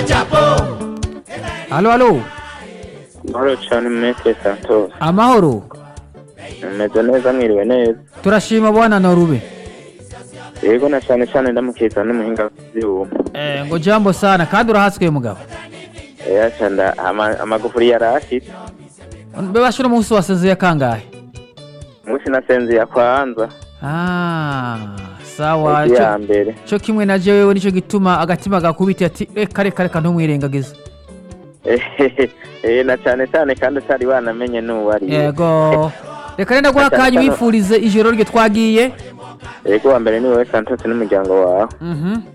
Halo halo Mahoro cyane Mestre Santos. amahoro Meze neza mwiriwe neza. turashima bwana norube Yego na cyane cyane ndamukiza n'umuhinga w'ibyuma. eh, ngo jambo sana kandi urahaswe mugabo Eya cyanda ama- amagufuri yarashitse. bebashira umunsi wasezeye kangahe Musi nasenze ya kwanza. ah, sawa Egi ico- ya mbere. co kimwe na jewe nico gituma agatima gakubita ati reka reka reka ntumwirengagize Eh na cyane cyane kandi utari wanamenye n'uwo ari. we. yego reka renda guha akanya wifurize ijoro ryo twagiye Yego wa mbere ni wowe Santos n'umuryango wawe. Mhm.